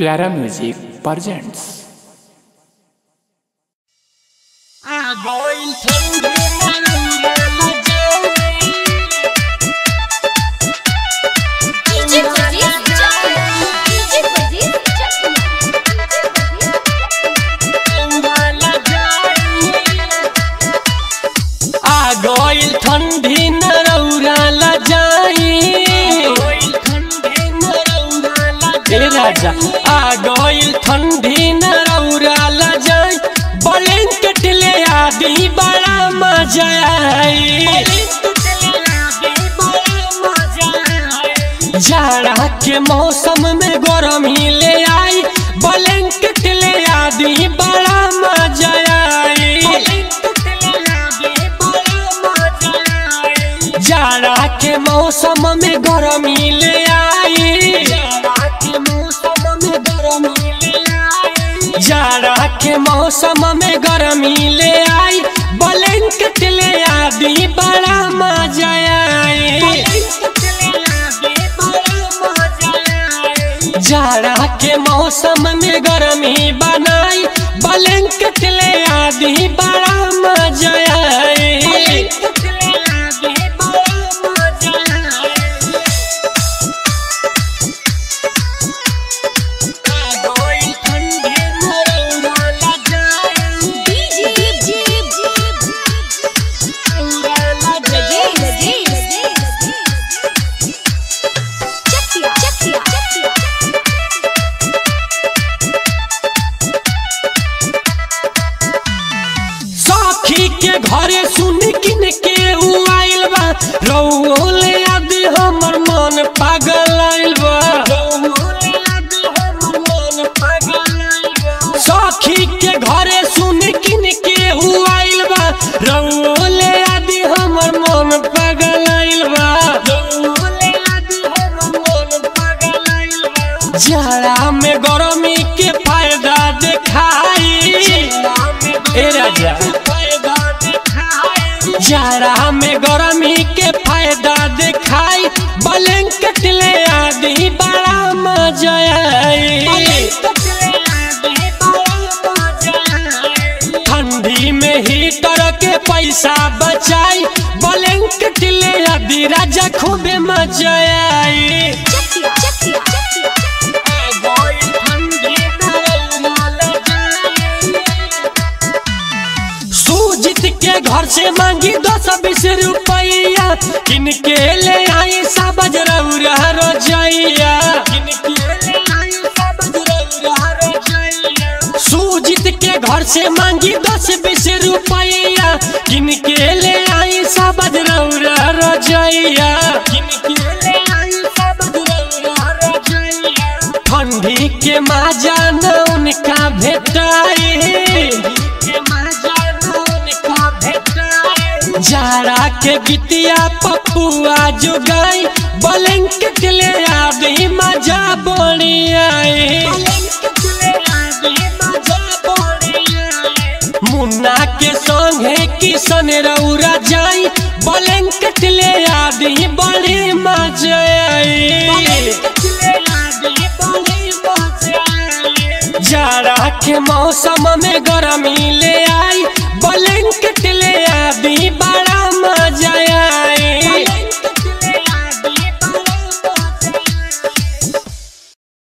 प्यारा music presents DJ Bajir Chakiya DJ Bajir Chakiya आ गइल ठंडी नरौरा ल जाई ए राजा आ गइल ठंडी नरौरा ल जाई ब्लैंकेट ले आदि बड़ा मजा आई जाड़ा के मौसम में गरमी ले आई ब्लैंकेट ले आदि बड़ा मजा आई जाड़ा के मौसम में गरमी ले आई जाड़ा के मौसम में गरमी ले आई ब्लैंकेट ले आदि बड़ा मजा आई जाड़ा के मौसम में गरमी बनाई ब्लैंकेट ले आदि बड़ा मजा आई डीजे बजीर बजीर चकिया चकिया सखी के घरे सुन किन के उ आइल बा रौले याद हमर मन पागल आइल बा सखी के घरे सुन किन के उ आइल बा रौले याद हमर मन पागल आइल बा जाड़ा में गरमी के फायदा देखाई ए राजा जाड़ा में गरमी के फायदा देखाई ब्लैंकेट ले आदि बड़ा मजा आई ठंडी में हीटर के पैसा बचाई ब्लैंकेट ले आदि राजा खूबे मजा आई चकिया चकिया सूजित के घर से मांगी दस बीस रुपया किनके ले आई सबज रौरा रोजैया सूजित के घर से मांगी दस बीस रुपया किनके ले आई सबज रौरा रोजैया ठंडी के माजा न उनका भेटाई जाड़ा के गीतिया पपुआ जो गाई ब्लैंकेट ले आदि मजा बड़ी आई मुन्ना के संगे किशन रौरा जाई ब्लैंकेट ले आदि बड़ी मजा आई जाड़ा के मौसम में गरमी ले आई ब्लैंकेट ले आदि बड़ा